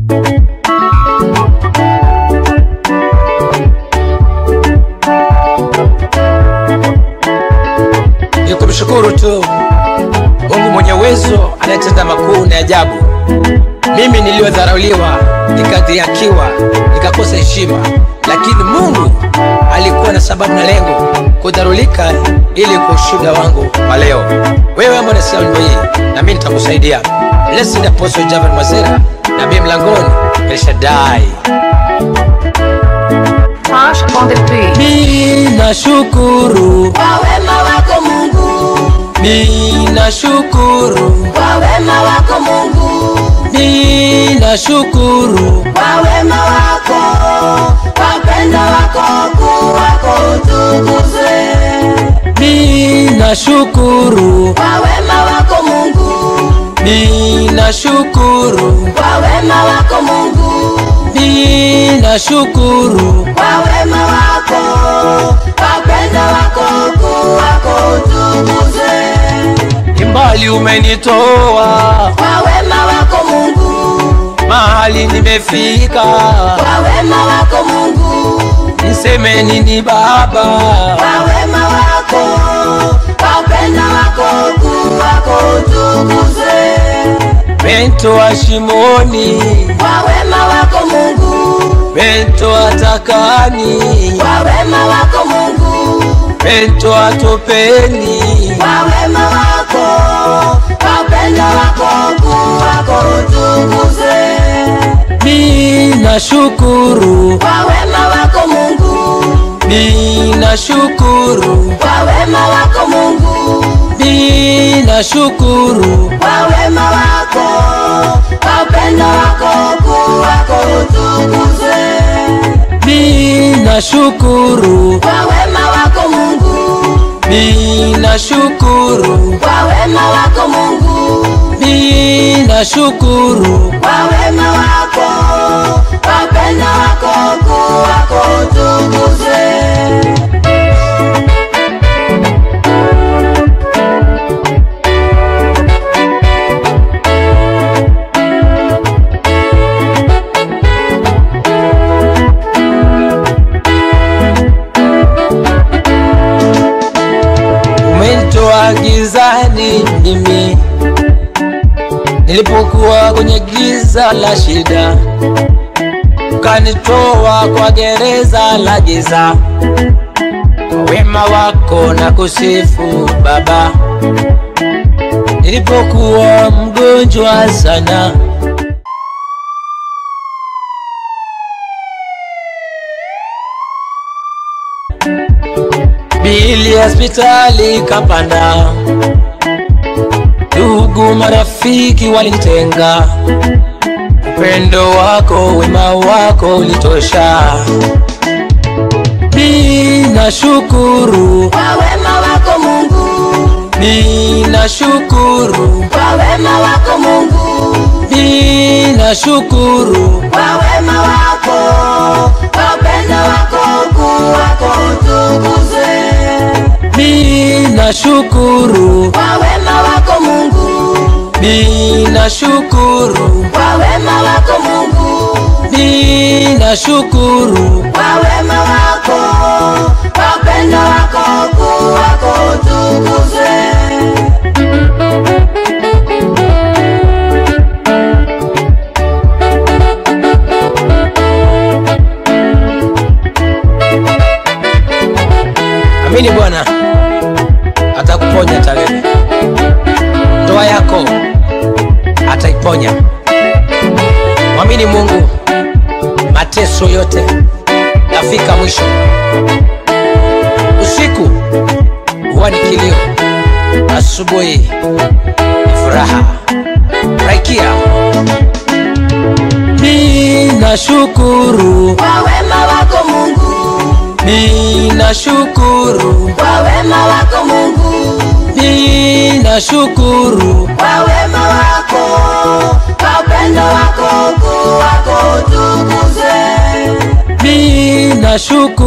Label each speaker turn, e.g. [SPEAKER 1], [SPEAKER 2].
[SPEAKER 1] ni kumshukuru tu Mungu mwenye uwezo anayetenda makuu na ajabu. Mimi niliyodharauliwa, nikadhihakiwa, nikakosa heshima, lakini Mungu alikuwa na sababu na lengo kudharulika ili kwa ushuhuda wangu wa leo. Wewe ambao unasikia wimbo hii, na mimi nitakusaidia. Blessed Apostle Javan Mazera, nabii mlangoni, El Shaddai.
[SPEAKER 2] Tosh on the beat.
[SPEAKER 1] Mimi nashukuru,
[SPEAKER 3] kwa wema wako Mungu,
[SPEAKER 1] mimi nashukuru,
[SPEAKER 3] kwa wema wako Mungu,
[SPEAKER 1] mimi nashukuru.
[SPEAKER 3] kwa wema wako, kwa upendo wako kuu wako utukuzwe.
[SPEAKER 1] Mi nashukuru,
[SPEAKER 3] Kwa wema wako Mungu,
[SPEAKER 1] mi nashukuru,
[SPEAKER 3] kwa wema wako Mungu,
[SPEAKER 1] mi nashukuru,
[SPEAKER 3] kwa wema wako, kwa upendo wako kuu wako utukuzwe.
[SPEAKER 1] imbali umenitoa,
[SPEAKER 3] Kwa wema wako Mungu,
[SPEAKER 1] mahali nimefika,
[SPEAKER 3] kwa wema wako Mungu,
[SPEAKER 1] niseme nini Baba?
[SPEAKER 3] kwa wema wako, kwa upendo wako kuu wako utukuzwe.
[SPEAKER 1] Mentoa shimoni,
[SPEAKER 3] Kwa wema wako Mungu,
[SPEAKER 1] mentoa takani,
[SPEAKER 3] kwa wema wako Mungu,
[SPEAKER 1] mentoa topeni,
[SPEAKER 3] kwa wema wako, kwa upendo wako kuu wako utukuzwe.
[SPEAKER 1] mi nashukuru,
[SPEAKER 3] Kwa wema wako Mungu,
[SPEAKER 1] mi nashukuru,
[SPEAKER 3] kwa wema wako Mungu,
[SPEAKER 1] mi nashukuru.
[SPEAKER 3] kwa wema wako, kwa upendo wako kuu wako utukuzwe.
[SPEAKER 1] Mi nashukuru,
[SPEAKER 3] Kwa wema wako Mungu,
[SPEAKER 1] mi nashukuru,
[SPEAKER 3] kwa wema wako Mungu,
[SPEAKER 1] mi nashukuru.
[SPEAKER 3] kwa wema wako, kwa upendo wako kuu wako utukuzwe.
[SPEAKER 1] Umenitoa gizani mimi nilipokuwa kwenye giza la shida, ukanitoa kwa gereza la giza. Kwa wema wako na kusifu Baba, nilipokuwa mgonjwa sana bili ya hospitali kapanda, ndugu marafiki walinitenga, upendo wako wema wako ulitosha. Mi nashukuru,
[SPEAKER 3] Kwa wema wako Mungu,
[SPEAKER 1] mi nashukuru,
[SPEAKER 3] kwa wema wako Mungu,
[SPEAKER 1] mi nashukuru,
[SPEAKER 3] kwa wema wako, kwa upendo wako kuu wako utukuzwe.
[SPEAKER 1] mi nashukuru,
[SPEAKER 3] Kwa wema wako Mungu,
[SPEAKER 1] mi nashukuru,
[SPEAKER 3] kwa wema wako Mungu,
[SPEAKER 1] mi nashukuru.
[SPEAKER 3] kwa wema wako, kwa upendo wako kuu wako utukuzwe.
[SPEAKER 1] Amini Bwana atakuponya tarehe, ndoa yako ataiponya. Mwamini Mungu, mateso yote yafika mwisho. Usiku huwa ni kilio, asubuhi ni furaha. Raikia, mi nashukuru,
[SPEAKER 3] Kwa wema wako Mungu,
[SPEAKER 1] mi nashukuru,
[SPEAKER 3] kwa wema wako Mungu,
[SPEAKER 1] mi nashukuru.
[SPEAKER 3] kwa wema wako, kwa upendo wako kuu wako utukuzwe.
[SPEAKER 1] Mi nashukuru